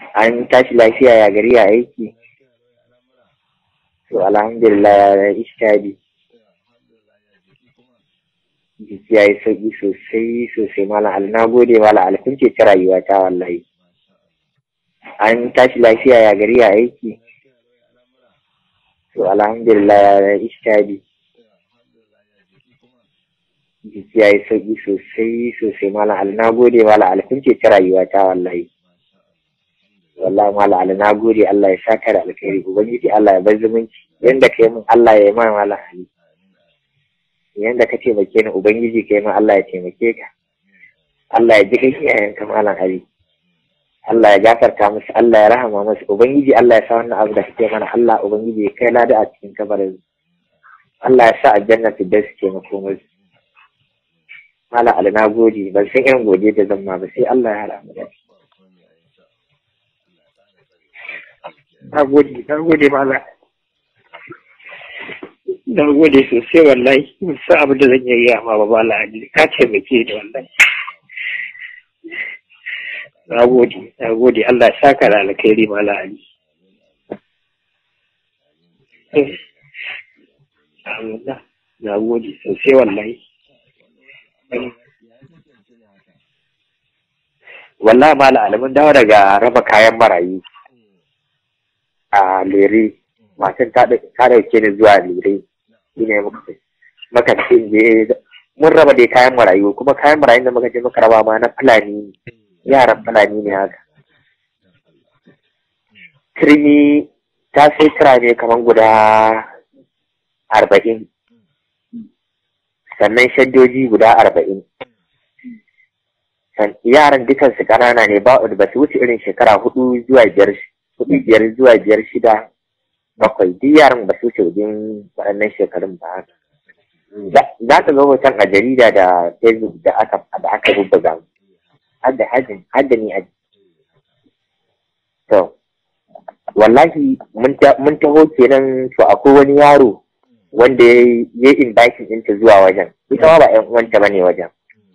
an tashi lafiya ya gari ya aiki to alhamdulillah ya ishtadi jiki ya yi sauƙi sosai sosai malam al na gode malam al kun ce ta rayuwa ta wallahi an tashi lafiya ya gari ya aiki to alhamdulillah ya ishtadi jiki ya yi sauƙi sosai sosai malam al na gode malam al kun ce ta rayuwa ta wallahi wallahi malam al na gode Allah ya saka da alkhairi ubangiji Allah ya bar zumunci yanda kai min Allah ya yi ma malam ali yanda ka taimake ni ubangiji kai ma Allah ya taimake ka Allah ya ji kai iyayen ka malam ali Allah ya gafarta musu Allah ya rahama musu ubangiji Allah ya sa wannan abu da kake mana Allah ubangiji ya kai lada a cikin kabarin Allah ya sa aljanna ta da su taimako musu malam ali na gode ban san irin godiya da zan ma ba sai Allah ya hada mu da shi na gode na gode malam na gode sosai wallahi musa abin da zan yi amma ba bala ali ka taimake da wallahi na gode na gode Allah ya saka da alkhairi mala ali na gode sosai wallahi wallahi mala ali mun dawo daga raba kayan marayu a lere matan ta dauke ni zuwa lere shi ne muka ce je mun raba dai kayan marayu kuma kayan marayu da muka je muka raba ma na fulani yaran fulani ne haka turmi ta sai kira ne kamar guda arba'in sannan shaddoji guda arba'in yaran dukansu ƙanana ne ba ba su wuce irin shekara hudu zuwa biyar hudu biyar zuwa biyar shida bakwai duk yaran ba su wuce wajen waɗannan shekarun ba haka za ka ga hoton a jarida da facebook da aka da aka bubbuga hadda hajin hadda ni aji to wallahi mun taho kenan to akwai wani yaro wanda ya yi inviting ɗinta zuwa wajen ita ma ba ƴan uwanta bane wajen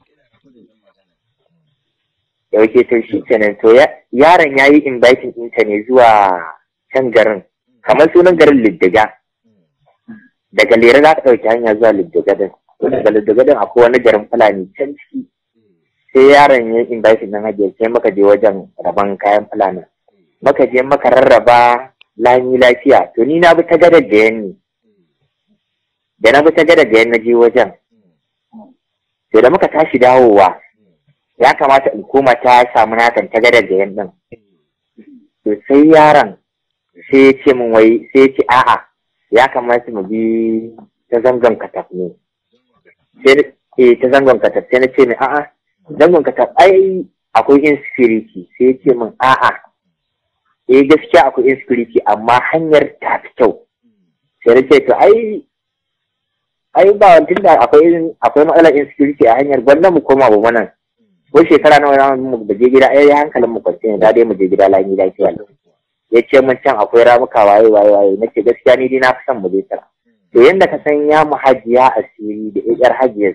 yauke to shi kenan to yaron ya yi inviting ɗinta ne zuwa can garin kamar sunan garin liddiga daga lera za ka ɗauki hanya zuwa liddiga din daga liddiga din akwai wani garin fulani can ciki sai yaron ya yi inviting ɗin hajiyar sai muka je wajen rabon kayan fulani muka je muka rarraba lami lafiya to ni na bi ta gadar da yanni da na bi ta gadar da yan na je wajen to da muka tashi dawowa ya kamata in koma ta samu nakan ta gadar da yan din to sai yaron sai ya ce min wai sai ya ce a'a ya kamata mu bi ta zangon kataf ne sai eh ta zangon kataf sai na ce min a'a zangon kataf ai akwai insecurity sai ya ce min a'a eh gaskiya akwai insecurity amma hanyar ta fi kyau sai na ce to ai ai ba tunda akwai akwai matsalar insecurity a hanyar gwanda mu koma ba nan ko shekara nawa na mu da je gida ai hankalin mu kwance ne da dai mu je gida lami lafiya ya ce mun can akwai ramuka waye waye waye nace gaskiya ni dai na fi son mu je tara to yanda ka san ya mu hajiya asiri da yar hajiyar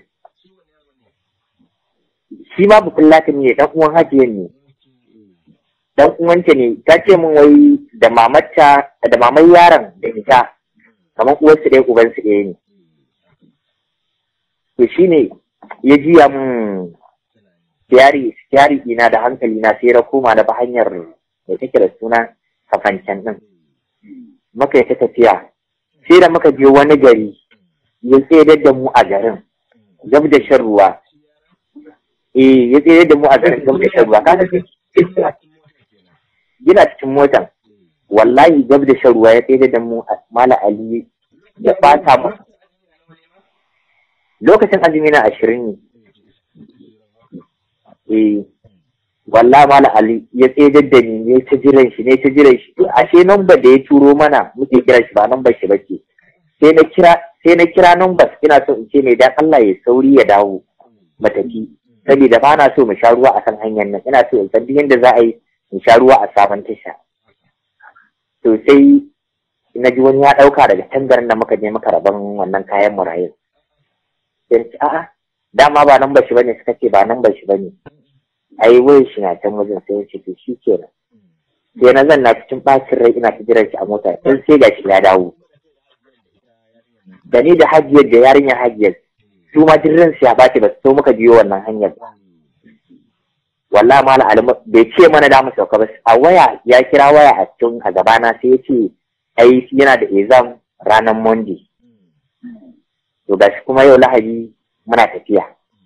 shi ma bukun latin ne dan uwan hajiyar ne dan uwanta ne ta ce min wai da mamarta da mamar yaron da ita kamar uwarsu ɗaya ubansu ɗaya ne to shine ya jiya mun siyari siyari ina da hankali na sai na koma da ba hanyar da take da suna kafancan din muka yi ta tafiya sai da muka je wani gari ya tsere da mu a garin gab da shan ruwa eh ya tsere da mu a garin gab da shan ruwa kaga gina cikin motan wallahi gab da shan ruwa ya tsere da mu mala ali ya fata mu lokacin azumi na ashirin ne eh walla mala ali ya tsaye da ni ne ta jiran shi ne ta jiran shi to ashe number da ya turo mana muke kira shi ba number shi bace sai na kira sai na kira number ina so in ce mai dan Allah ya sauri ya dawo matafi saboda ba na so mu sha ruwa a kan hanyar nan ina so in san duk yadda za a yi mu sha ruwa a sabon tasha to sai na ji wani ya ɗauka daga tangarin da muka je muka rabon wannan kayan murayin sai ce a'a dama ba nan bashi bane suka ce ba nan bashi bane ai wai shi na can wajen sai ce to shi kenan sai na zanna cikin bacin rai ina ta jiran shi a mota sai sai gashi ya dawo da ni da hajiyar da yarinyar hajiyar su ma jirgin su ya bace ba su so muka biyo wannan hanyar ba wallahi mala alima bai ce mana da mu sauka ba a waya ya kira waya a cikin a gabana sai ya ce ai yana da exam ranar monday to gashi kuma yau lahadi muna tafiya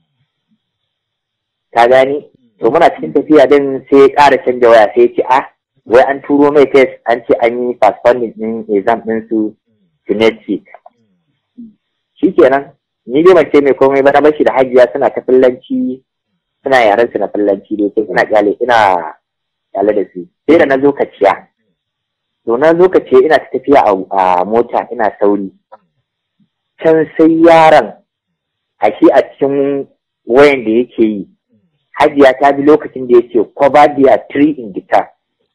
ka gani to muna cikin tafiya din sai ya ƙara canja waya sai ya ce ah wai an turo mai test an ce an yi postponing din exam din su to next week shikenan ni dai ban ce mai komai ba na bashi da hajiya suna ta fillanci suna yaren su na fillanci dai sai ina kyale ina kyale da su sai da na zo kaciya to na zo kaciya ina ta tafiya a mota ina sauri can sai yaron a shi a cikin wayan da yake yi hajiya ta bi lokacin da yake kwabadiya 3 in guitar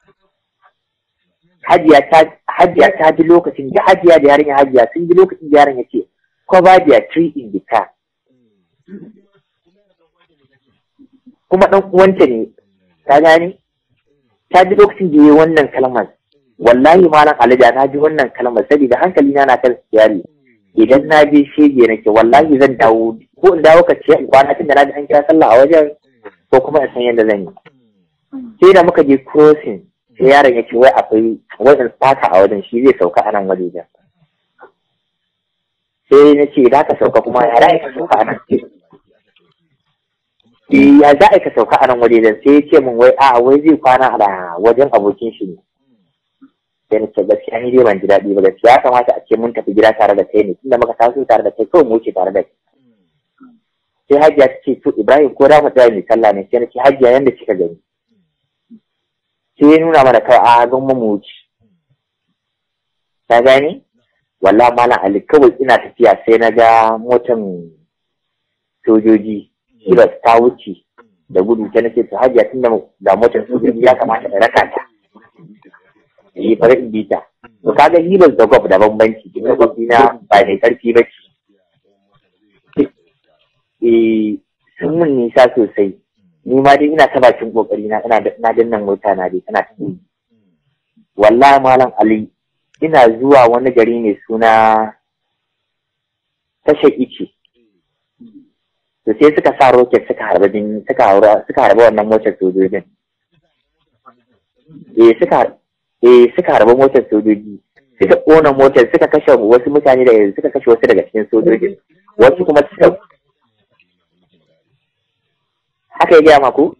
hajiya ta bi lokacin da hajiya da yarinya hajiya sun bi lokacin da yaron yake cover their tree in the car. Kuma ɗan uwanta ne, ta gani? Ta ji lokacin da yi wannan kalmar, wallahi malam alaja na ji wannan kalmar saboda hankali na na kan siyari. Idan na je shege nake wallahi zan dawo ko in dawo ka ce in kwana tun da na ji an kira sallah a wajen ko kuma in san yadda zan yi. Sai da muka je crossing sai yaron ya ce wai akwai wajen fata a wajen shi zai sauka a nan wajen. sai na ce za ka sauka kuma ya za ka sauka a nan ya za ka sauka a nan wajen sai ya ce min wai a wai zai kwana a wajen abokin shi ne sai na ce gaskiya ni dai ban ji daɗi ba gaskiya ya kamata a ce mun tafi gida tare da kai ne tunda muka taso tare da kai kawai mu wuce tare da kai sai hajiya ta ce to ibrahim ko da mu tsaya mai sallah ne sai na ce hajiya yanda kika gani sai ya nuna mana kawai a gan mu wuce ta gani walla malam ali kawai ina tafiya sai na ga motan sojoji kibas ta wuce da gudu ta nace to hajiya tunda ga motan sojoji ya kamata in raka ta yi fara in bita to kaga hibas da gwab da bambanci kin ga na ba mai karfi ba ce eh sun mun nisa sosai ni ma dai ina ta bakin kokari na ina na dannan mota na dai tana ta wallahi malam ali ina zuwa wani gari mai suna tashar ice to sai suka sa roket suka harba bin suka harba suka harba wannan motar sojojin eh suka eh suka harba motar sojoji suka kona motar suka kashe wasu mutane da suka kashe wasu daga cikin sojojin wasu kuma suka haka ya gaya maku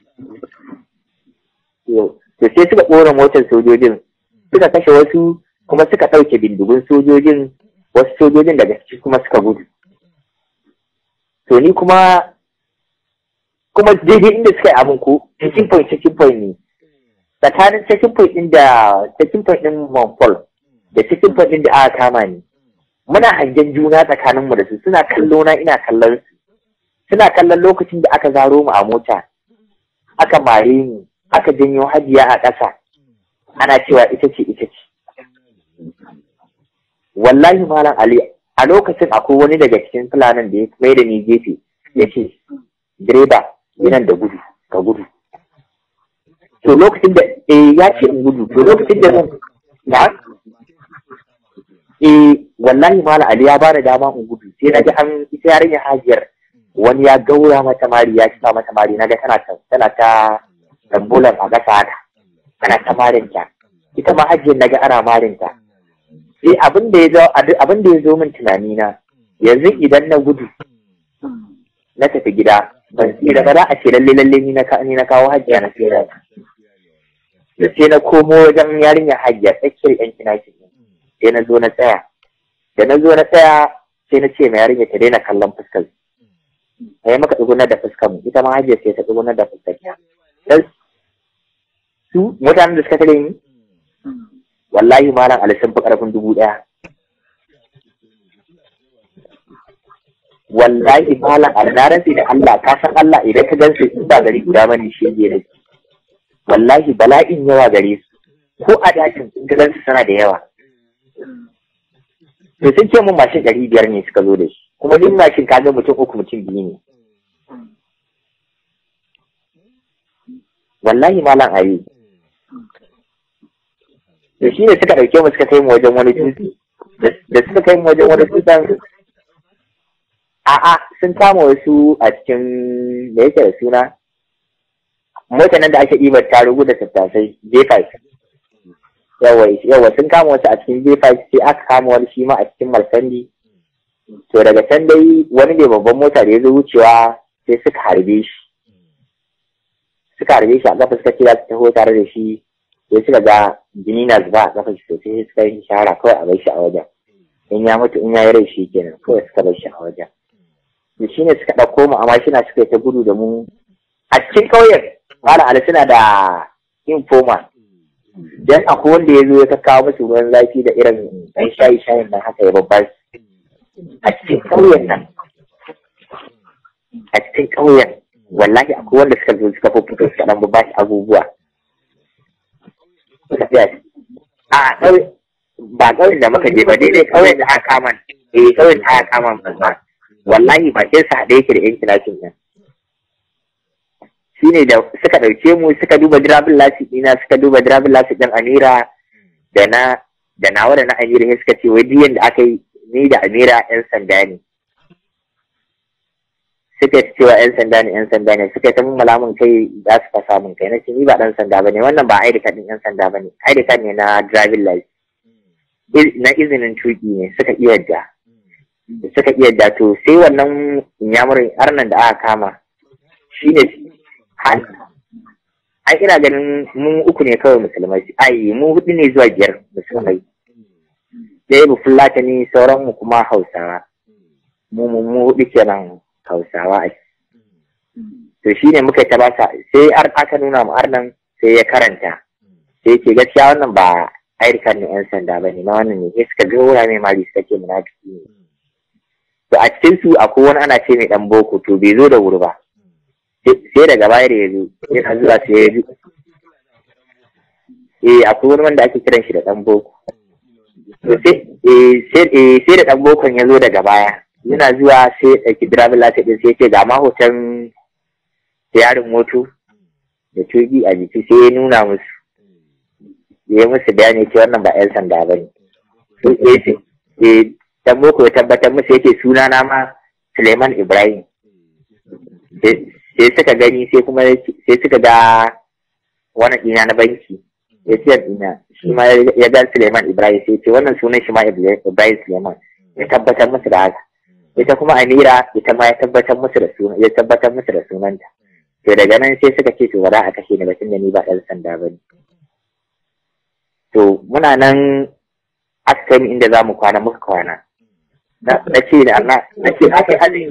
to sai suka kona motar sojojin suka kashe wasu kuma suka ɗauke bindigun sojojin wasu sojojin daga ciki kuma suka gudu to ni kuma kuma daidai inda suka yi abin ko checking point checking point ne tsakanin checking point ɗin da checking point ɗin Montpol da checking point ɗin da aka kama ni muna hangen juna tsakanin mu da su suna kallo na ina kallon su suna kallon lokacin da aka zaro mu a mota aka mare ni aka janyo hajiya a ƙasa ana cewa ita ce ita ce wallahi malam ali a lokacin akwai wani daga cikin fulanin da ya mai da ni gefe ya ce direba yanan da gudu ka gudu to lokacin da eh ya ce in gudu to lokacin da zan na eh wallahi malam ali ya bada dama in gudu sai na ji an ita yarinya hajiyar wani ya gaura mata mari ya kifa mata mari na ga tana ta tana ta ambulan a gasa haka ana ta marinta ita ma hajiyar na ga ana marinta sai abin da ya zo abin da ya zo min tunani na yanzu idan na gudu na tafi gida ban tsira ba za a ce lalle lalle ni na ni na kawo hajjiya na tsira da sai na komo wajen yarinya hajjiya tsakiyar yan kinaki sai na zo na tsaya da na zo na tsaya sai na ce ma yarinya ta daina kallon fuskar sai maka tsugunar da fuskar mu ita ma hajjiya sai ta tsugunar da fuskar ta su mutanen da suka tare ni wallahi malam ali sun fi karfin dubu ɗaya wallahi malam ali na rantsi da Allah ka san Allah idan ka gansu su ba gari guda bane shi ne wallahi bala'in yawa gare su ko a dakin in ka gansu suna da yawa to sun ce mun mashin ɗari biyar ne suka zo da shi kuma duk mashin ka ga mutum uku mutum biyu ne wallahi malam ayi to shi ne suka ɗauke mu suka kai mu wajen wani dutse da suka kai mu wajen wani dutsen a'a sun kama wasu a cikin da yake da suna mota nan da ake ɗibar tarugu da tattasai J5 yawa yawa sun kama wasu a cikin J5 sai aka kama wani shi ma a cikin Marsandi to daga can dai wani ne babban mota da ya zo wucewa sai suka harbe shi suka harbe shi a kafa suka ce za su taho tare da shi sai suka ga jini na zuba a kafa shi sosai suka yi shahara kawai a bar shi a wajen in ya mutu in ya yi rai shi kenan kawai suka bar shi a wajen to shi ne suka ɗauko mu a mashina suka yi ta gudu da mu a cikin ƙauyen Malam Ali suna da informa dan akwai wanda ya zo ya kawo musu ruwan zafi da irin ɗan shayi shayin nan haka ya babbar a cikin ƙauyen nan a cikin ƙauyen wallahi akwai wanda suka zo suka fito suka ɗan ba shi abubuwa a ƙauye ba ƙauyen da muka je ba daidai ƙauyen da aka kama eh ƙauyen da aka kama ba wallahi bakin sa haɗe yake da yan kilashin nan shine da suka ɗauke mu suka duba dirabin lasi ɗina suka duba dirabin lasi ɗin amira da na da nawa da na amira sai suka ce wai diyan da aka yi ni da amira yan sanda ne suka ce cewa yan sanda ne yan sanda ne suka ta mun malamin kai za su fasa mun kai na ce ni ba ɗan sanda bane wannan ba ID card ɗin yan sanda bane ID card ne na driving license na izinin tuki ne suka iya da suka iya da to sai wannan yamurin arnan da aka kama shi ne ai ina ganin mu uku ne kawai musulmai ai mu hudu ne zuwa biyar musulmai ɗaya bu fulata ne sauran mu kuma hausawa mu mu mu hudu kenan hausawa a to shi ne muka ta basa sai ar aka nuna mu arnan sai ya karanta sai ce gaskiya wannan ba ayyukan ne yan sanda ba ne na wannan ne sai suka ga mai mari suka ce munafiki ne to a cikin su akwai wani ana ce mai dan boko to bai zo da wuri ba sai daga baya da ya zo yana zuwa sai ya ji eh akwai wani wanda ake kiran shi da dan boko to sai sai da dan bokon ya zo daga baya yana zuwa sai ya ɗauki driver license din sai ya ce ga ma hoton yarin moto da tugi a jiki sai ya nuna musu ya yi musu bayani ce wannan ba 'yan sanda ba ne dan boko ya tabbatar musu yake suna na ma Suleiman Ibrahim sai suka gani sai kuma sai suka ga wani ina na banki ya ce ina shi ma ya ga Suleiman Ibrahim sai ce wannan sunan shi ma Ibrahim Suleiman ya tabbatar musu da haka ita kuma Amira ita ma ya tabbatar musu da sunan ya tabbatar musu da sunanta to daga nan sai suka ce to ba za a kashe ni ba tunda ni ba ɗan sanda ba ne to muna nan aka kai mu inda za mu kwana muka kwana na ce da Allah na ce aka yi azumi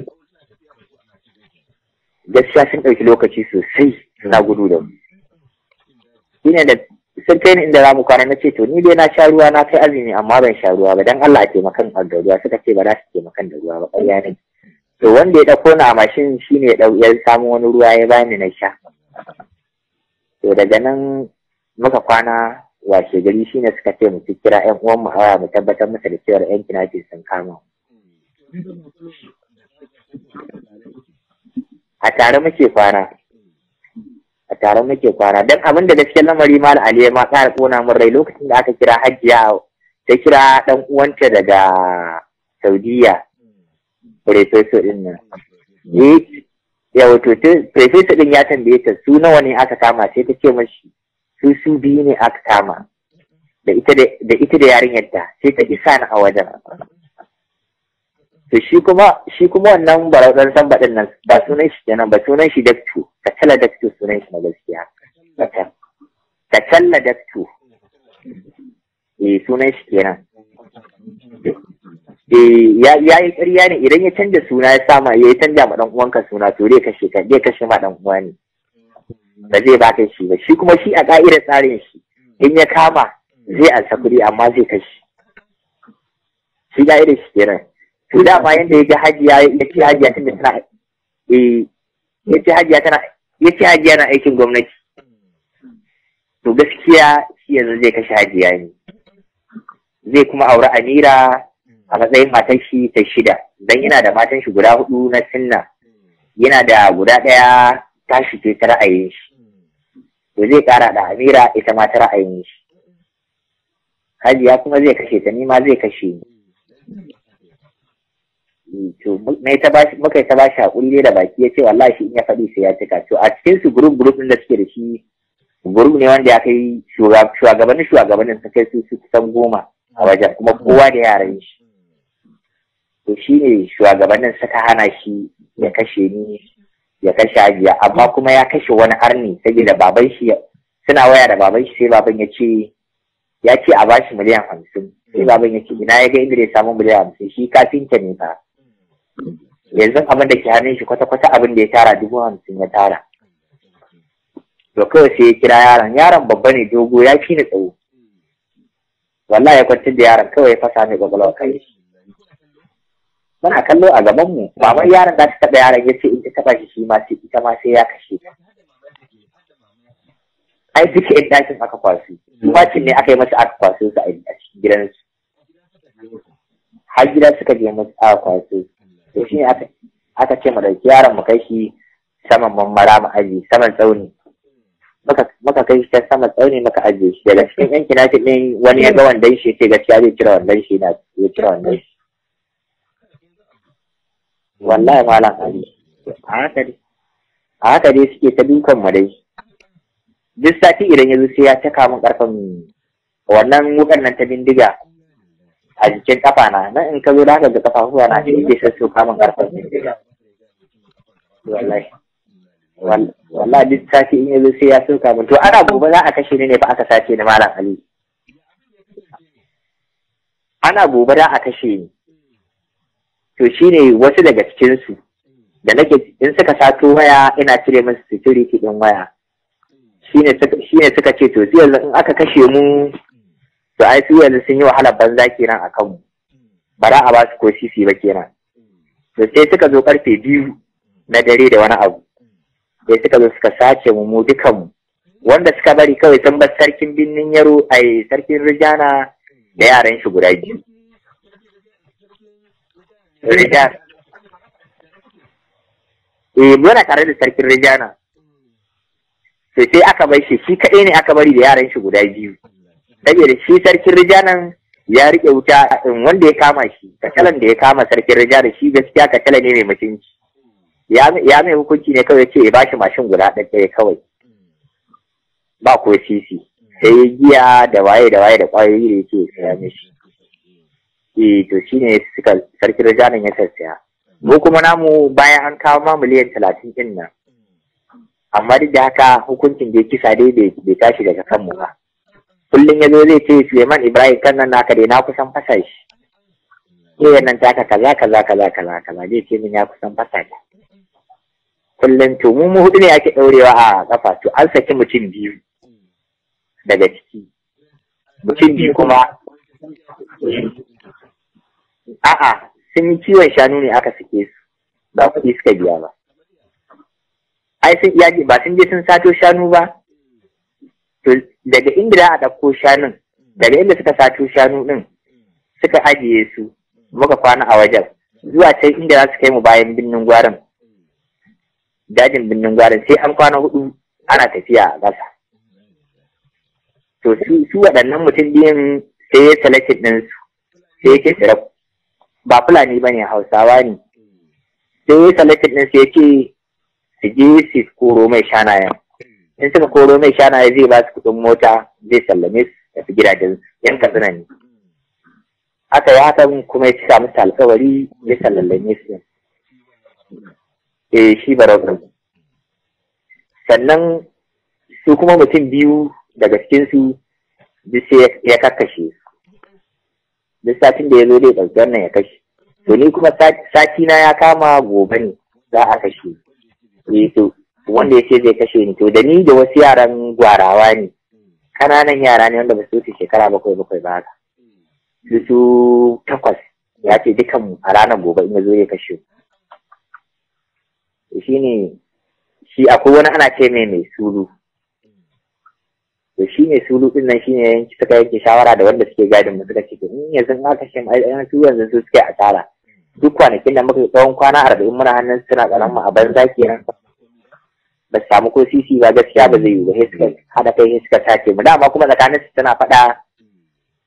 gaskiya sun ɗauki lokaci sosai na gudu da mu shine da sun kai ni inda za mu kwana na ce to ni dai na sha ruwa na kai azumi amma ban sha ruwa ba dan Allah a taimakan da ruwa suka ce ba za su taimakan da ruwa ba ƙarya ne to wanda ya ɗauko ni a mashin shine ya ɗau ya samu wani ruwa ya bani na sha to daga nan muka kwana washe gari shine suka ce mu kira ƴan uwan mu hawa mu tabbatar musu da cewa ƴan kinafi sun kama a tare muke kwana a tare muke kwana don abin da gaskiyar lamari mal ali ma ƙara kona min rai lokacin da aka kira hajjiya ta kira ɗan uwanta daga saudiya professor din nan ya wato professor din ya tambaye ta su nawa ne aka kama sai ta ce mashi su su biyu ne aka kama da ita da yarinyar ta sai ta isa ni a wajen to shi kuma shi kuma wannan barautar samba din nan ba sunan shi kenan ba sunan shi daktu kacalla daktu sunan shi na gaskiya kacalla daktu eh sunan shi kenan eh ya yi ƙarya ne idan ya canja suna ya sama ya yi canja ma dan uwanka suna to zai kashe ka zai kashe ma dan uwa ne ba zai baka shi ba shi kuma shi a ka'idar tsarin shi in ya kama zai ansa kuɗi amma zai kashe shi ka'idar shi kenan to dama yanda ya ga hajiya ya ce hajiya tunda tana eh ya ce hajiya tana ya ce hajiya na aikin gwamnati to gaskiya shi yanzu zai kashe hajiya ne zai kuma aure amira a matsayin matan shi ta shida dan yana da matan shi guda hudu na sinna yana da guda ɗaya tashi ce ta ra'ayin shi to zai kara da amira ita ma ta ra'ayin shi hajiya kuma zai kashe ta ni ma zai kashe ni to mai ta bashi muka yi ta bashi hakuri da baki ya ce wallahi shi in ya faɗi sai ya cika to a cikin su group group din da suke da shi group ne wanda ya kai shugabannin shugabannin su kai su su kusan goma a wajen kuma kowa da yaran shi to shi ne shugabannin suka hana shi ya kashe ni ya kashe hajiya amma kuma ya kashe wani arni saboda baban shi suna waya da baban shi sai baban ya ce ya ce a bashi miliyan hamsin sai baban ya ce ina ya ga inda ya samu miliyan hamsin shi kafinta ne fa yanzu abin da ke hannun shi kwata-kwata abin da ya tara dubu hamsin ya tara to kawai sai ya kira yaron yaron babba ne dogo ya fi ni tsawo wallahi ya kwantar da yaron kawai ya fasa mai kwakwalwa kai muna kallo a gaban mu baban yaron za ta taɓa yaron ya ce in ta taɓa shi shi ma sai ita ma sai ya kashe ta ai duka yan dakin aka kwaso bacin ne aka yi masa aka kwaso su a cikin gidansu har gida suka je masu aka kwaso to shi ne aka ce mu dauki yaron mu kai shi saman mammara mu aji saman tsauni muka kai shi ta saman tsauni muka ajiye shi daga cikin yan kinafi ɗin wani ya ga wandan shi ce gaskiya zai cire wandan shi na ya cire wandan shi wallahi malam ali a haka dai a haka dai suke ta dukan mu dai duk sati idan ya zo sai ya caka min karfin wannan wukan nan ta bindiga a jikin kafa na nan in ka zo da haka ga kafafuwa na shi ke sassu kamun karfin bindiga wallahi wallahi duk sati in ya zo sai ya soka min to ana gobe za a kashe ni ne fa aka sace ni malam ali ana gobe za a kashe ni to shine wasu daga cikinsu da nake in suka sato waya ina cire musu security din waya shine suka ce to su yanzu in aka kashe mu to ai su yanzu sun yi wahalar banza kenan a kanmu ba za a ba su ko sisi ba kenan to sai suka zo karfe biyu na dare da wani abu sai suka zo suka sace mu mu dukanmu wanda suka bari kawai sun bar sarkin birnin yaro ai sarkin rijana da yaran shi guda biyu rijana eh muna tare da sarkin rijana sai sai aka bar shi shi kaɗai ne aka bari da yaran shi guda biyu saboda shi sarkin rijanan ya riƙe wuta wanda ya kama shi kacalan da ya kama sarkin rijana shi gaskiya kacala ne mai mutunci ya mai hukunci ne kawai ce ya ba shi mashin guda ɗaya kawai ba ko sisi sai giya da waye da waye da ƙwayoyi da yake saya mishi eh to shine suka sarkin rijanan ya sassaya mu kuma namu bayan an kawo ma miliyan talatin ɗin nan amma duk da haka hukuncin da ya kisa dai bai tashi daga kanmu ba kullum ya zo zai ce Suleiman Ibrahim kan nan naka dai na kusan fasa shi ke nan taka kaza kaza kaza kaza kaza zai ce min ya kusan fasa shi kullum to mu mu hudu ne ake ɗaurewa a kafa to an saki mutum biyu daga ciki mutum biyu kuma a'a sun yi ciwon shanu ne aka sake su ba kuɗi suka biya ba ai sun iya ba sun je sun sato shanu ba to daga inda za a ɗauko shanun daga inda suka sato shanu ɗin suka ajiye su muka kwana a wajen zuwa can inda za su kai mu bayan birnin gwarin dajin birnin gwarin sai an kwana hudu ana tafiya a ƙasa to su waɗannan mutum biyun sai ya salatin ɗinsu sai ya ce tsira ba fulani ba ne hausawa ne sai ya salatin ɗinsu ya ce su je su koro mai shanayen in suka koro mai shanaye zai ba su kuɗin mota zai sallame su tafi gidajen yan katsina ne aka yi hakan kuma ya cika musu alkawari ya sallame su eh shi barau sannan su kuma mutum biyu daga cikinsu duk sai ya kakkashe su duk satin da ya zo zai ɗauki wannan ya kashe to ni kuma sati na ya kama gobe ne za a kashe eh to wanda ya ce zai kashe ni to da ni da wasu yaran gwarawa ne kananan yara ne wanda ba su wuce shekara bakwai bakwai ba haka su su takwas ya ce dukan a ranar gobe in ya zo ya kashe shi ne shi akwai wani ana ce mai mai sulu to shi ne sulu din nan shine yanki suka yanke shawara da wanda suke gadin mu suka ce in yanzu in aka shin ai su yanzu su suke asara duk kwanakin da muka tsawon kwana arba'in muna hannun suna tsaron mu a banza kenan ba su samu ko sisi ba gaskiya ba zai yi ba sai suka haɗa kai sai suka sace mu dama kuma tsakanin su tana faɗa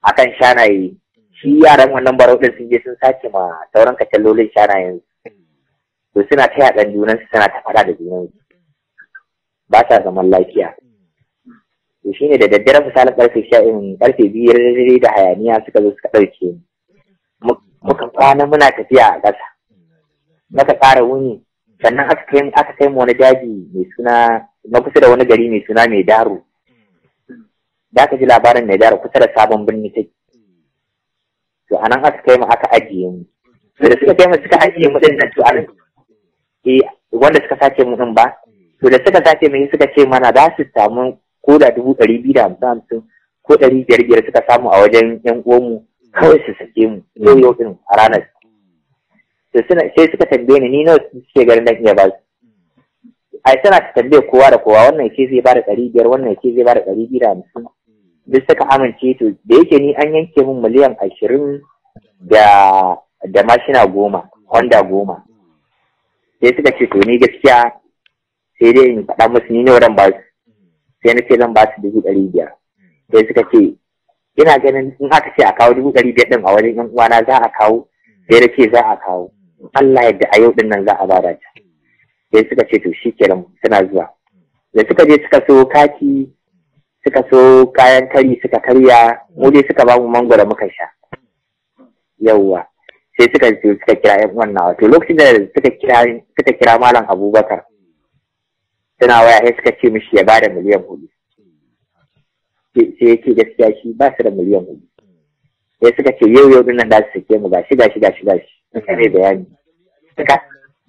akan shanaye shi yaran wannan barau din sun je sun sace ma sauran kacallolin shanayen to suna ta yaɗan junan su suna ta fada da junan ba sa zaman lafiya to shine da daddare misalin karfe sha in karfe biyar da hayaniya suka zo suka ɗauke mu muka kwana muna tafiya a ƙasa muka ƙara wuni sannan aka kai aka kai mu wani daji mai suna na kusa da wani gari mai suna mai daro da aka ji labarin mai daro kusa da sabon birni take to anan aka kai mu aka ajiye mu to da suka kai mu suka ajiye mu din nan to anan eh wanda suka sace mu din ba to da suka sace mu suka ce mana za su samu ko da dubu ɗari biyu da hamsin hamsin ko ɗari biyar biyar suka samu a wajen yan uwanmu kawai su sake mu yau yau din a ranar to suna sai suka tambaye ni ni nawa suke garin dan iya ba su ai suna ta tambaye kowa da kowa wannan yake zai bada ɗari biyar wannan yake zai bada ɗari biyu da hamsin duk suka amince to da yake ni an yanke min miliyan ashirin da da mashina goma honda goma sai suka ce to ni gaskiya sai dai in faɗa musu ni nawa zan ba su sai na ce zan ba su dubu ɗari biyar sai suka ce ina ganin in aka ce a kawo dubu ɗari biyar ɗin a wajen yan uwana za a kawo sai da ce za a kawo Allah yadda a yau ɗin nan za a bada ta sai suka ce to shi kenan suna zuwa da suka je suka so kaki suka so kayan kari suka karya mu dai suka ba mu mangwara muka sha yawwa sai suka suka kira yan uwan nawa to lokacin da suka kira suka kira malam Abubakar suna waya sai suka ce mishi ya bada miliyan hudu sai yake gaskiya shi ba su da miliyan hudu sai suka ce yau yau dinnan da su sake mu gashi gashi gashi gashi suka ne bayani suka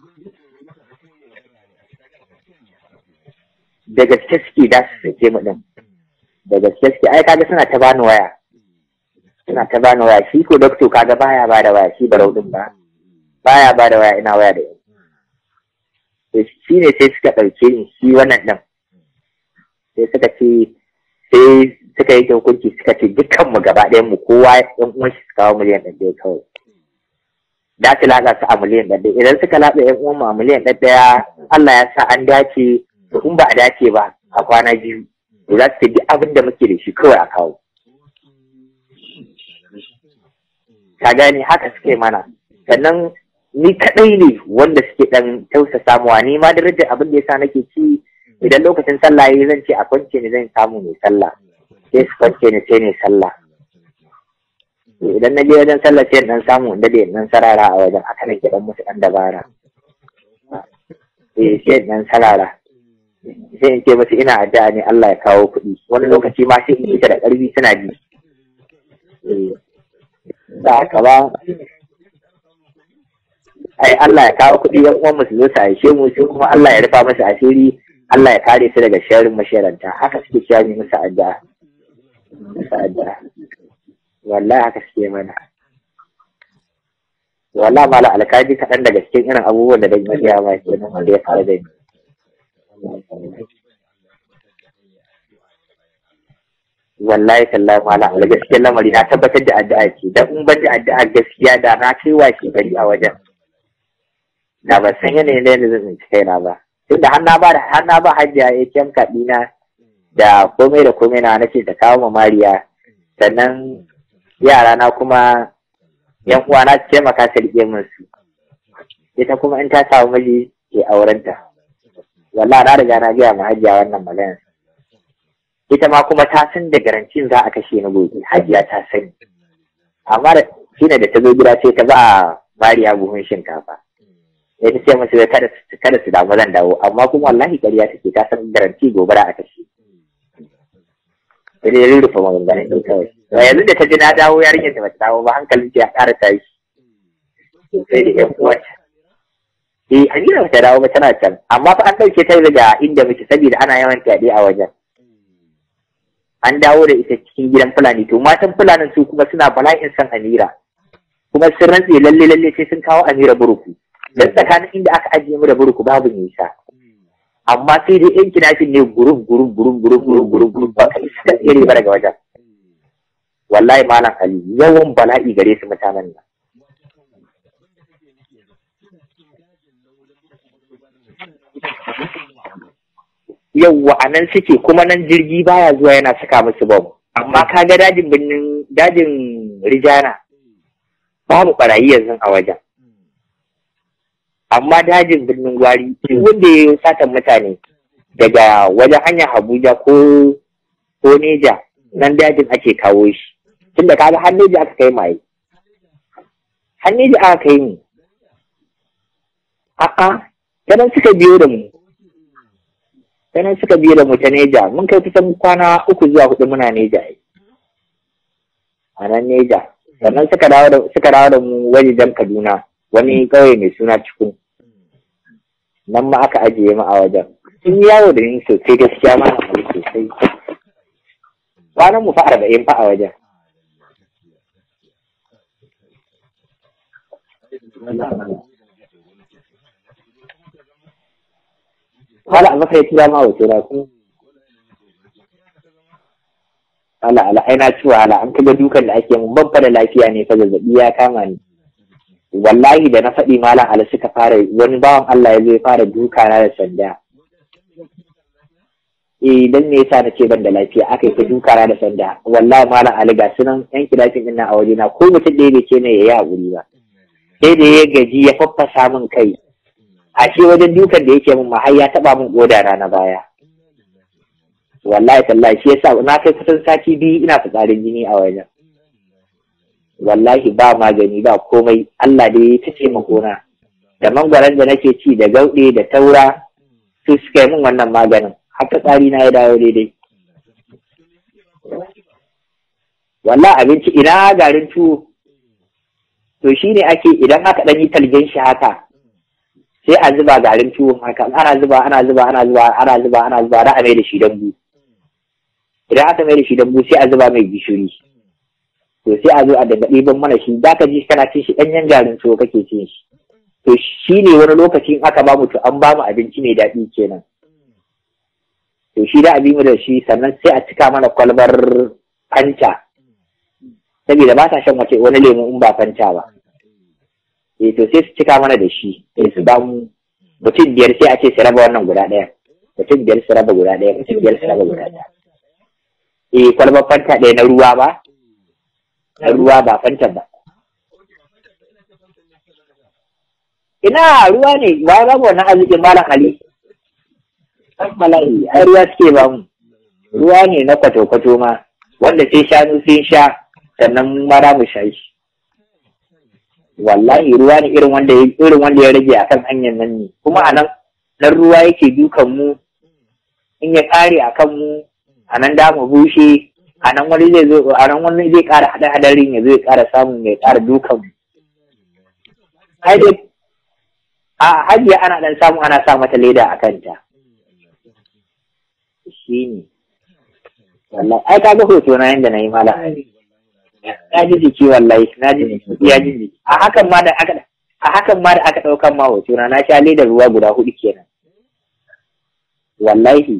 da gaske suke da su sake mu din da gaske suke ai kaga suna ta bani waya suna ta bani waya shi ko dokto kaga baya ba da waya shi barau din ba baya ba da waya ina waya da yau shi ne sai suka ɗauke ni shi wannan ɗin sai suka ce sai suka yi hukunci suka ce dukkan mu gaba ɗayan mu kowa ɗan uwan shi su kawo miliyan ɗan ɗaya kawai da su latsa su a miliyan ɗan ɗaya idan suka latsa ɗan uwan mu a miliyan ɗan ɗaya Allah ya sa an dace to in ba a dace ba a kwana biyu to za su ce duk abin da muke da shi kawai a kawo ka gane haka suke mana sannan ni kaɗai ne wanda suke ɗan tausa samuwa ni ma darajar abin da yasa nake ci idan lokacin sallah yayi zan ce a kwance ni zan samu mai sallah sai su kwance ni sai ne sallah idan na je wajen sallah sai dan samu inda da dan sarara a wajen haka nake dan musu dan dabara eh sai dan sarara sai in ce musu ina addu'a ne Allah ya kawo kuɗi wani lokaci ma sai in ita da ƙarfi suna ji eh da haka ba ai Allah ya kawo kuɗi yan uwan musu zo su aishe mu sai kuma Allah ya rufa musu asiri Allah ya kare su daga sharrin masharanta haka suke cewa ne musu addu'a musu addu'a wallahi haka suke mana wallahi mala alkaji kaɗan daga cikin irin abubuwan da dai mafiya ma ke nan wanda ya faru da ni wallahi tallahi mala ala gaskiyar lamari na tabbatar da addu'a ce dan in ban da addu'a gaskiya da na kai wa gari a wajen da ba san yanayin da yadda zan tsinci kaina ba tunda har na ba da har na ba hajiya ya kyan kaɗina da komai da komai na nace ta kawo ma mariya sannan yara na kuma yan uwa na su taimaka su riƙe min su ita kuma in ta samu miji ke aurenta wallahi na riga na gaya ma hajiya wannan magana ita ma kuma ta san da garancin za a kashe ni gobe hajiya ta sani amma da shine da ta zo gida sai ta ba mariya buhun shinkafa ya ta ce musu kada kada su damu zan dawo amma kuma wallahi ƙarya take ta san garanti gobe da a kashe sai dai rurrufe maganganun ɗin kawai yanzu da ta ji na dawo yarinyar da bata dawo ba hankalin ta ya ƙara tashi sai da ƴan uwanta eh Amina bata dawo ba tana can amma fa an ɗauke ta daga inda muke saboda ana yawan fyaɗe a wajen an dawo da ita cikin gidan fulani to matan fulanin su kuma suna bala'in san Amira kuma sun rantse lalle lalle sai sun kawo Amira buruku dan tsakanin inda aka ajiye mu da buruku babu nisa amma sai dai yan kinafin ne gurum gurum gurum gurum gurum gurum gurum ba ka iska tsere ba daga wajen wallahi malam ali yawan bala'i gare su mutanen nan yawwa a nan suke kuma nan jirgi baya zuwa yana saka musu bom amma ka ga dajin birnin dajin rijana babu barayi yanzu a wajen amma dajin birnin gwari duk wanda ya satan mutane daga wajen hanyar abuja ko ko neja nan dajin ake kawo shi tunda kaga har neja aka kai maye har neja aka kai mu a'a sanan suka biyo da mu sanan suka biyo da mu ta neja mun kai kusan kwana uku zuwa hudu muna neja a nan neja sannan suka dawo da suka dawo da mu wajejen kaduna wani ƙauye mai suna cikin nan ma aka ajiye mu a wajen sun yi yawo da ni sosai gaskiya ma na sosai kwanan mu fa arba'in fa a wajen Wala a maka ya tura ma wace na ku. Ala ala ai na ci wahala an kaga dukan da ake mun ban da lafiya ne fa zazzabi ya kama ni. Wallahi da na faɗi malam ala suka fara wani bawan Allah ya zo ya fara duka na da sanda. Eh dan ne yasa na ce ban da lafiya aka yi ta duka na da sanda. Wallahi malam ali ga sunan yan kilafin ɗin a waje na ko mutum ɗaya bai ce ne ya yi haƙuri ba. Sai da ya gaji ya faffasa min kai. ashe wajen dukan da yake min har ya taba min koda na baya wallahi tallahi shi yasa na kai kusan sati biyu ina fitsarin jini a wajen wallahi ba magani ba komai Allah da ya ta taimako na da mangwaron da nake ci da gauɗe da taura su suka yi min wannan maganin haka tsari na ya dawo daidai wallahi abinci ina garin tuwo to shine ake idan aka ɗan yi talgen shi haka sai a zuba garin tuwon haka ana zuba ana zuba ana zuba ana zuba ana zuba da a mai da shi dambu idan aka mai da shi dambu sai a zuba mai gishiri to sai a zo a daga ɗiban mana shi za ka ji kana cin shi ɗanyen garin tuwo kake cin shi to shi ne wani lokaci in aka ba mu to an ba mu abinci mai daɗi kenan to shi da abin mu da shi sannan sai a cika mana kwalbar fanta saboda ba sa shan wace wani lemu in ba fanta ba eh to sai su cika mana da shi sai su bamu mutum biyar sai a ce su raba wannan guda ɗaya mutum biyar su raba guda ɗaya mutum biyar su raba guda ɗaya eh kwalbar fanta ɗaya na ruwa ba na ruwa ba fanta ba ina ruwa ne ba ba mu wannan arzikin malam ali mala'i ai ruwa suke ba mu ruwa ne na kwato-kwato ma wanda sai shanu sun sha sannan mara mu sha shi wallahi ruwa ne irin wanda ya irin wanda ya rage akan hanyar nan ne kuma a nan nan ruwa yake dukan mu in ya kare akan mu a nan da mu bushe a nan wani zai zo a nan wani zai kara hada hadarin ya zo ya kara samun ya kara dukan mu ai dai a hajiya ana dan samu ana sa mata leda a kanta shi ne wallahi ai ka ga hoto na yanda na yi mala na ji jiki wallahi na ji jiki ya ji jiki a hakan ma da aka a hakan ma da aka daukan ma hoto na na sha ledar ruwa guda hudu kenan wallahi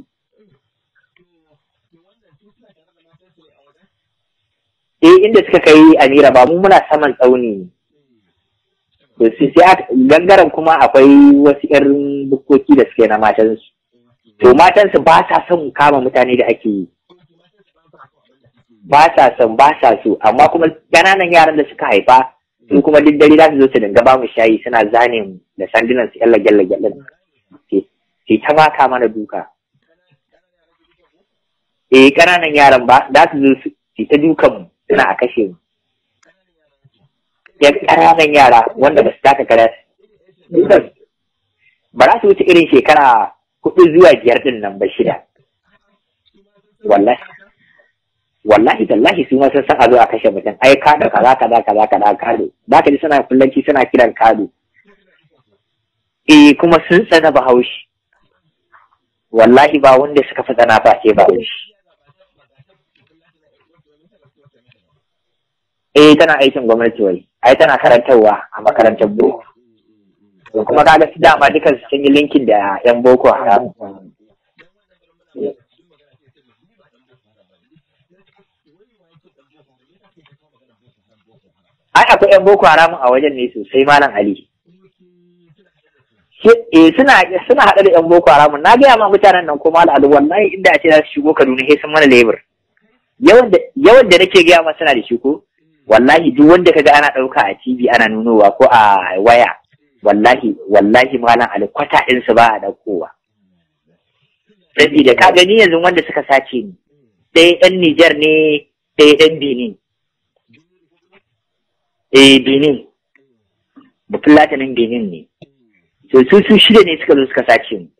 eh inda suka kai amira ba mu muna saman tsauni ne to sai gangaren kuma akwai wasu irin bukkoki da suke na matansu to matansu ba sa son kama mutane da ake yi ba sa son ba sa so amma kuma ƙananan yaran da suka haifa su kuma duk dare za su zo su dinga ba mu shayi suna zane mu da sandunan su yalla gyalla gyalla ke ta maka mana duka eh ƙananan yaran ba za su zo su ta dukan mu suna a kashe mu ya ƙananan yara wanda ba su taka kara ba za su wuce irin shekara hudu zuwa biyar din nan ba shida wallahi wallahi tallahi su ma sun san a zo a kashe mutum ai kada kaza kaza kaza kaza kado za ka ji suna fullanci suna kiran kado eh kuma sun tsana bahaushe wallahi ba wanda suka fi tsana ba ce bahaushe eh tana aikin gwamnati wai ai tana karantarwa a makarantar boko kuma kaga su dama dukan su sun yi linkin da yan boko haram ai akwai yan boko haram a wajen ne sosai malam ali eh suna suna haɗe da yan boko haram na gaya ma mutanen nan ko malam ali wallahi inda a ce za su shigo kaduna sai sun mana lebur yawan da nake gaya masa na da shi ko wallahi duk wanda kaga ana ɗauka a TV ana nunowa ko a waya wallahi wallahi malam alkwata ɗinsu ba a ɗaukowa sabida ka gani yanzu wanda suka sace ni ɗaya ɗan Nijar ne ɗaya ɗan Benin eh Benin Bafulatanin Benin ne so su su shida ne suka zo suka sace mu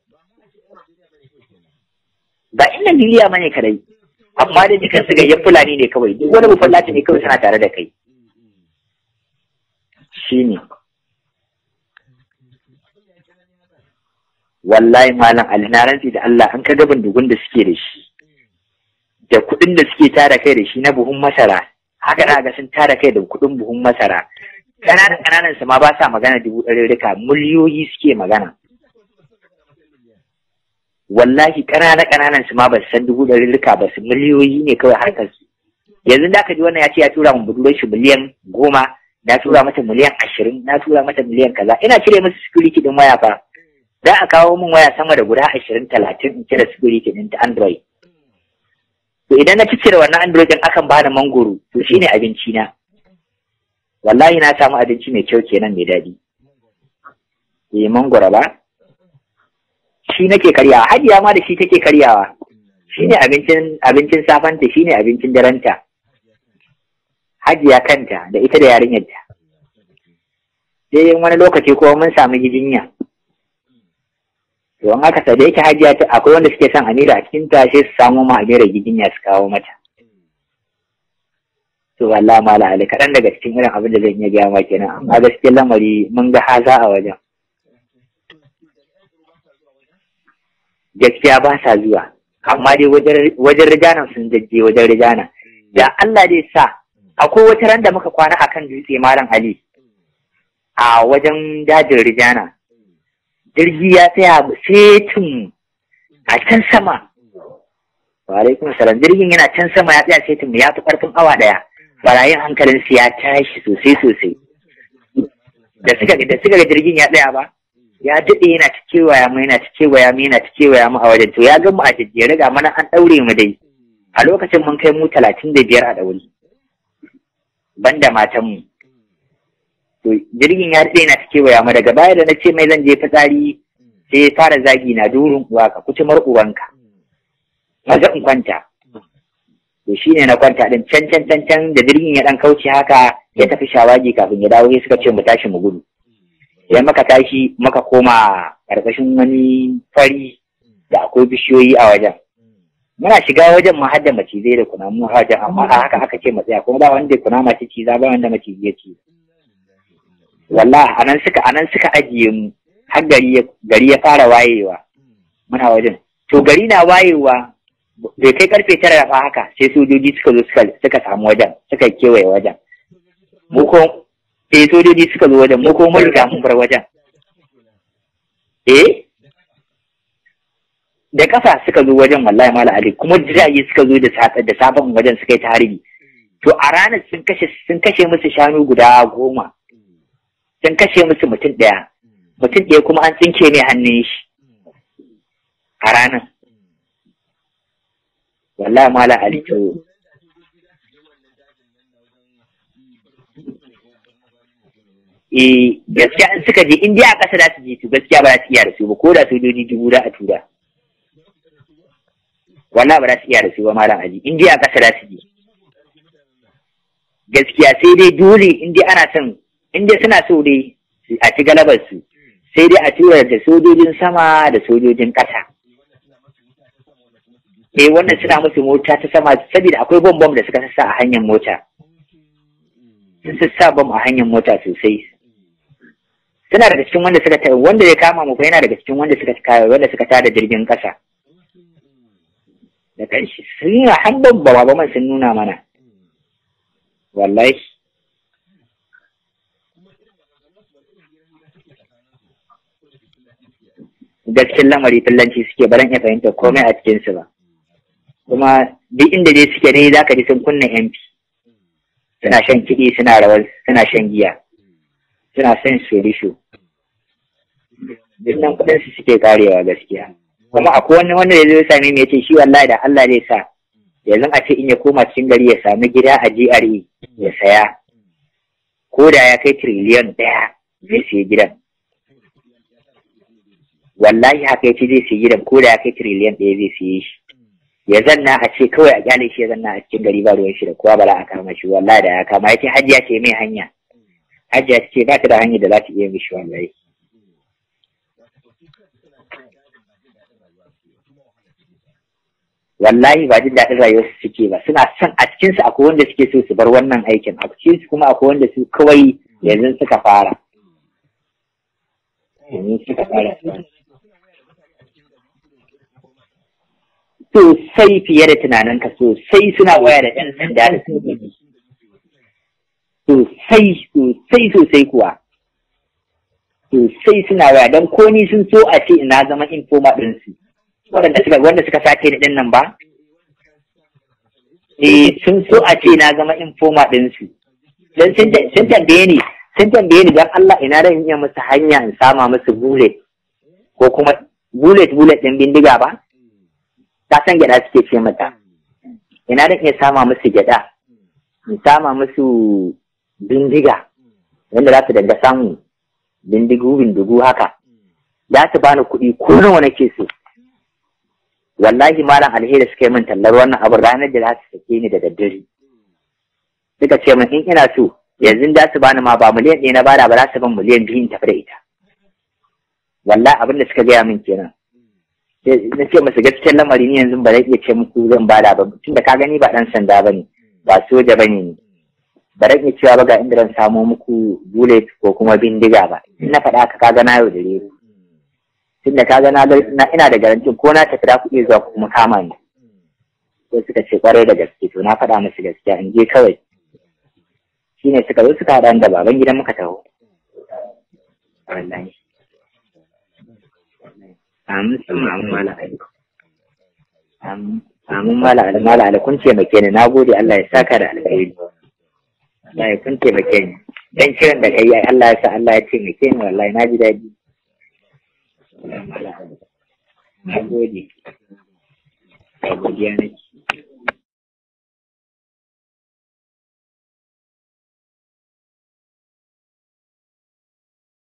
ba in Najeriya ma ne kadai amma da dukan su gayyan Fulani ne kawai duk wani Bafulata ne kawai suna tare da kai shine wallahi malam Ali na rantsi da Allah an kaga bindigun da suke da shi da kuɗin da suke tara kai da shi na buhun masara haka na ga sun tara kai da kuɗin buhun masara ƙananan ƙananan su ma ba sa magana dubu ɗari rika miliyoyi suke magana wallahi ƙananan ƙananan su ma ba su san dubu ɗari rika ba su miliyoyi ne kawai harkar su yanzu da aka ji wannan ya ce ya tura mu budurar shi miliyan goma na tura mata miliyan ashirin na tura mata miliyan kaza ina cire musu security din waya fa za a kawo min waya sama da guda ashirin talatin in cire security din ta android to idan na cire wannan android din akan bani mangoro to shine abinci na wallahi na samu abinci mai kyau kenan mai daɗi eh mangoro ba shi nake karyawa hajiya ma da shi take karyawa shine abincin abincin safanta shine abincin daranta hajiya kanta da ita da yarinyarta sai wani lokaci kuma mun samu jinya to an aka da yake hajiya ta akwai wanda suke son amira a cikin ta sai su samu ma amira gidinya su kawo mata to wallahi mala ali kaɗan daga cikin irin abin da zan iya gaya ma kenan amma gaskiyar lamari mun ga haza a wajen gaskiya ba sa zuwa amma dai wajen rijana sun jajje wajen rijana da Allah dai sa akwai wata ran da muka kwana akan dutse malam ali a wajen dajin rijana jirgi ya tsaya setin a can sama wa alaikum salam jirgin yana can sama ya tsaya setin ya fi karfin awa daya barayin hankalin su ya tashi sosai sosai da suka da suka ga jirgin ya tsaya ba ya daɗe yana ta kewaya mu yana ta kewaya mu yana ta kewaya mu a wajen to ya ga mu a jejjere ga mana an ɗaure mu dai a lokacin mun kai mu talatin da biyar a ɗaure banda matan mu to jirgin ya daɗe yana ta kewaya mu daga baya da na ce mai zan je fitsari sai ya fara zagi na durin uwa ka kucimar uwanka maza in kwanta to shine na kwanta din can can can can da jirgin ya dan kauce haka ya tafi shawagi kafin ya dawo sai suka ce mu tashi mu gudu idan muka tashi muka koma karkashin wani fari da akwai bishiyoyi a wajen muna shiga wajen mu hadda macizai da kunamu a wajen amma a haka aka ce mu tsaya kuma ba wanda kunama ce ciza ba wanda macizai ya ce wallahi anan suka anan suka ajiye mu har gari gari ya fara wayewa muna wajen to gari na wayewa bai kai karfe tara fa haka sai sojoji suka zo suka suka samu wajen suka kewaye wajen mu ko sai sojoji suka zo wajen mu ko mun riga mun bar wajen eh da kafa suka zo wajen wallahi mala ali kuma jirage suka zo da safe da safen wajen suka yi ta harbi to a ranar sun kashe sun kashe musu shanu guda goma sun kashe musu mutum ɗaya mutum ɗaya kuma an tsinke ne hannun shi a ranar wallahi mala ali to eh gaskiya in suka je in dai a ƙasa za su je su gaskiya ba za su iya da su ba ko da sojoji dubu da a tura wallahi ba za su iya da su ba malam ali in dai a ƙasa za su je gaskiya sai dai dole in dai ana son in dai suna so dai a ci galabar su sai dai a tura da sojojin sama da sojojin ƙasa eh wannan suna musu mota ta sama saboda akwai bom bom da suka sassa a hanyar mota sun sassa bom a hanyar mota sosai suna daga cikin wanda suka wanda ya kama mu yana daga cikin wanda suka wanda suka tada jirgin ƙasa da kanshi sun yi hannun ba ba man sun nuna mana wallahi gaskiyar lamari fillanci suke baran ya fahimta komai a cikinsu ba kuma duk inda dai suke dai za ka ji sun kunna MP suna shan kiɗi suna rawar suna shan giya suna son shorisho duk nan kuɗin su suke karewa gaskiya kuma akwai wani wanda ya zo same mu ya ce shi wallahi da Allah zai sa yanzu a ce in ya koma cikin gari ya sami gida a GRE ya saya ko da ya kai tiriliyan ɗaya zai siya gidan wallahi haka yace zai siya gidan ko da ya kai tiriliyan ɗaya zai siye shi ya zanna a ce kawai a kyale shi ya zanna a cikin gari ba ruwan shi da kowa ba za a kama shi wallahi da ya kama yace hajiya ce mai hanya hajiya ce ba ta da hanyar da za ta iya mishi wallahi wallahi ba jin daɗin rayuwarsu suke ba suna son a cikinsu akwai wanda suke so su bar wannan aikin a cikinsu kuma akwai wanda su kawai yanzu suka fara yanzu suka fara sosai fiye da tunaninka sosai suna waya da ɗan sanda da sojoji sosai sosai sosai kuwa sosai suna waya don ko ni sun so a ce ina zama informa ɗinsu waɗanda suka wanda suka sace ni ɗin nan ba eh sun so a ce na zama informa ɗinsu don sun tambaye ni sun tambaye ni don Allah ina da iya musu hanya in sama musu bullet ko kuma bullet bullet ɗin bindiga ba ta san gyaɗa suke ce mata ina da iya sama musu gyaɗa in sama musu bindiga wanda za su danga samu bindigu bindigu haka za su bani kuɗi ko nawa nake so wallahi malam alheri suka yi min tallar wannan abin ranar da za su sake ni da daddare suka ce min in ina so yanzu za su bani ma ba miliyan ɗaya na bada ba za su ban miliyan biyu in tafi da ita wallahi abin da suka gaya min kenan na ce musu gaskiyar lamari ni yanzu ba zai iya ce muku zan bada ba tun da ka gani ba ɗan sanda ba ne ba soja ba ne ba zan iya cewa ba ga inda zan samo muku bullet ko kuma bindiga ba in na faɗa ka kaga na yau da reru tunda ka ga na ina da garantin ko na tafi da ku iya zuwa kuma kama ni sai suka ce kwarai da gaske to na faɗa musu gaskiya in je kawai shine suka zo suka haɗa da baban gidan muka taho wallahi amin sun amin mala ali amin mala ali mala ali kun taimake ni nagode Allah ya saka da alkhairi Allah ya kun taimake ni dan kiran da kai Allah ya sa Allah ya taimake ni wallahi na ji daɗi Na gode. A godiya nake.